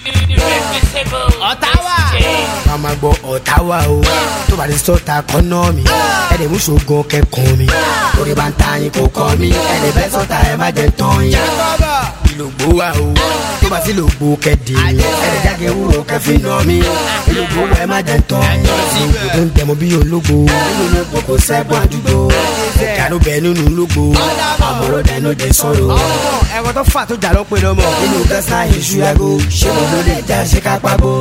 Ọ̀táwà. ká máa gbọ́ ọ̀táwà o tó bá lè sọ́ta kọ́nà mi ẹ̀rẹ̀ mú ṣògo kẹ́kọ̀ọ́ mi orí bá ń ta yín kò kọ́ mi ẹ̀rẹ̀ bẹ́ẹ̀ sọ́ta ẹ̀ má jẹ́ tán yín ìlògbó wa o tó bá sí lògbó kẹ́dẹ̀ ẹ̀rẹ̀ jáde wúro kẹfì nà mí ìlògbó wa ẹ̀ má jẹ́ tán yín ìlògbó tó ń tẹ̀mọ́ bí ológo nínú ológo kò sẹ́gun àdúgbò ìkànnì bẹ́ẹ̀ nínú ológo àmọ̀rọ̀ dẹnu dé sọ̀rọ̀ ẹ̀kọ́ tó fà tó jà ló pe lọ́mọ. nínú gẹ́sà èṣù yago ṣé mo ló lè já ṣe ká pàgó.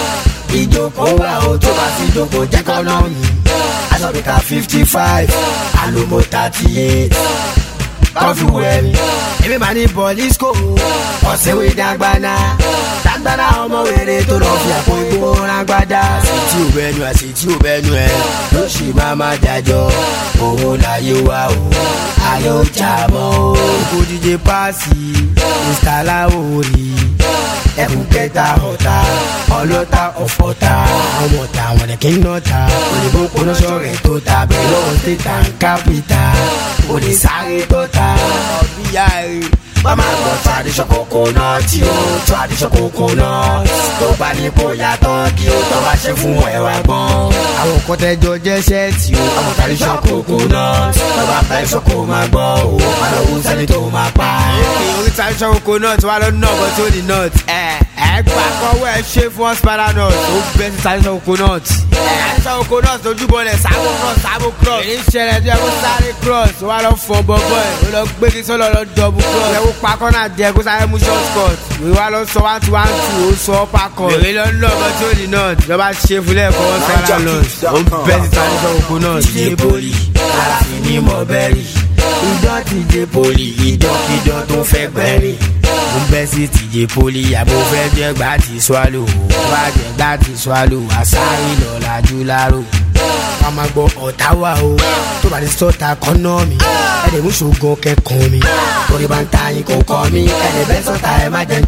ìjókòó wa ó tó bá sí ìjókòó jẹ́ kọ́ náà mi. aṣọ́bìkà fifty five àlùmọ́ thirty eight kọfí wẹ̀mí. èmi máa ní bọ̀lísíkò ọ̀sẹ̀wé dàgbàna dàgbàna ọmọ wèrè tó lọ fi àpò ìgbó rágbádá. àṣetí ò bẹnu àṣetí ò bẹnu ẹ ló ṣì máa má dájọ́ owó láyé wa o ayé ó jà mọ́ o. kò díje páàsì mr láwòrì ẹkùn kẹta ọ̀tá ọlọ́ta ọ̀fọ̀ta àwọn ọ̀tá àwọn ẹ̀kẹ́ ń nọ́ta òyìnbó kọ́nọ́sọ rẹ̀ tó ta bẹ̀rẹ̀ lọ́wọ́ tẹ̀ta ń kápítà òní sáré tó ta ọ̀bíyá rẹ̀. wọ́n máa gbọ́ tradition coconut o tradition coconut tó bá ní kó yàtọ̀ kí o tọ́ bá ṣe fún ẹwà gbọ́n. àwọn kan tẹjọ jẹ́ ṣẹ́ẹ̀tì o àwọn tradition coconut tó bá fẹ́ sọ kó máa gbọ́ o máa lọ wú sẹ́ni tó máa pa. orí tradition coconut wà lọ nọ bọ tó di nut. ẹ ẹ gbà kọwọ ẹ ṣe fún spider nut ó bẹ sí tradition coconut. ẹ tradition coconut ojúbọ lẹ sábò cross sábò cross. èyí ń ṣẹlẹ̀ tó yẹ kó sáré cross wà lọ fọ bọ́bọ́ ẹ̀ ó lọ gbé kí sọ́lọ́ lọ dọ̀bù cross. ẹ kó pa kọ́nà díẹ̀ kó sáré mú short cut. ìwé wa lọ sọ one two one two ó sọ upper cut. èrè lọ nọ bọ tó di nut lọ́ba ṣe fúlẹ̀ kọ́ spider nut ó bẹ sí tradition coconut. DJ Poli aláfin ní mọ̀bẹ́rì ìdán TJ Poli ìdọ́kídán tó fẹ́ gbẹ́rì. mo bẹ́ sí TJ Poli àbò fẹ́ jẹ́ gbà tí swallow bá jẹ́ gbà tí swallow àṣàyìn lọ́làjú láró. ká máa gbọ́ ọ̀tá wa o tó bá lè sọ́ta kọ́nà mi ẹ̀rẹ̀ mú ṣògo kẹ́kọ̀ọ́ mi orí bá ń ta yín kò kọ́ mi ẹ̀rẹ̀ bẹ́ẹ̀ sọ́ta ẹ̀ má jẹ́